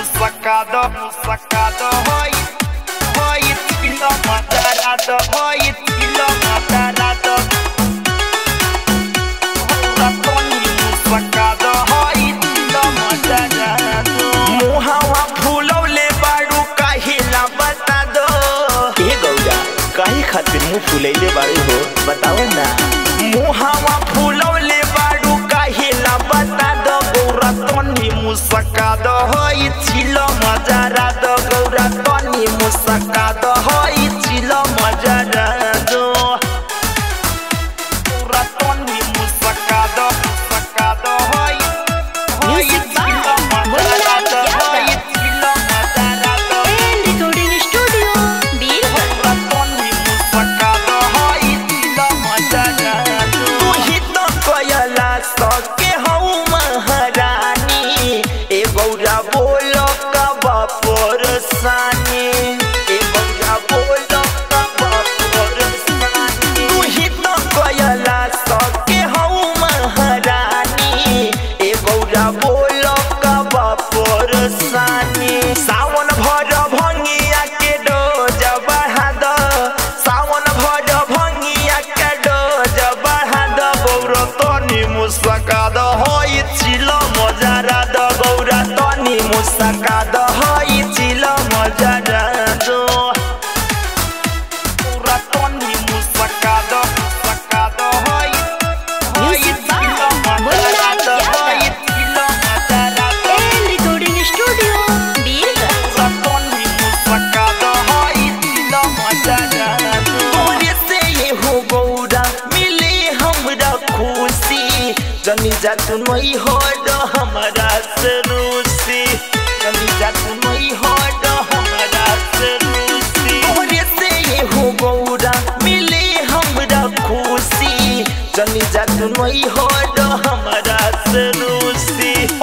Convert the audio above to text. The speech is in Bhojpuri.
musakado, musakado, hoy, hoy, tilo matarado, hoy, tilo matarado. Ratoni musakado, hoy, tilo matarado. मुहावा फुलौले बारू काहिला बता दो ए गौरा काहे खातिर मुंह फुलैले बाड़े हो बताओ ना मुहावा फुलौले बारू काहिला बता दो गौरा तनी मुसका दो होई छिल मजारा दो गौरा तनी मुसका दो होई छिल मजारा दो गौरा तनी मुसका दो मुसका दो होई होई Music by छिल मजारा दो Mohanlal होई Yadav. छिल मजारा दो And recording studio, Birla. बोलो कब पोरसानी सावन भर भंगिया के डोज बढ़ा दो सावन भर भंगिया के डोज बढ़ा दो गौर तनी मुसका दो होई चिल मजारा दो गौरा तनी मुसका दो होई चिल मजारा दो गौरा तनी मुसका दो मुसका दो होई होई Music by चिल मजारा दो Mohanlal होई Yadav. चिल मजारा दो And recording studio, Birla. Satoni musakado hoi tilo majana तोरे से ये हो गौरा मिले हमरा खुशी जनी जा तू नहीं हो डो हमरा से रूसी जनी जा तू नहीं हो डो हमरा से रूसी तोरे से ये हो गौरा मिले हमरा खुशी जनी जा तू नहीं हो डो हमरा से रूसी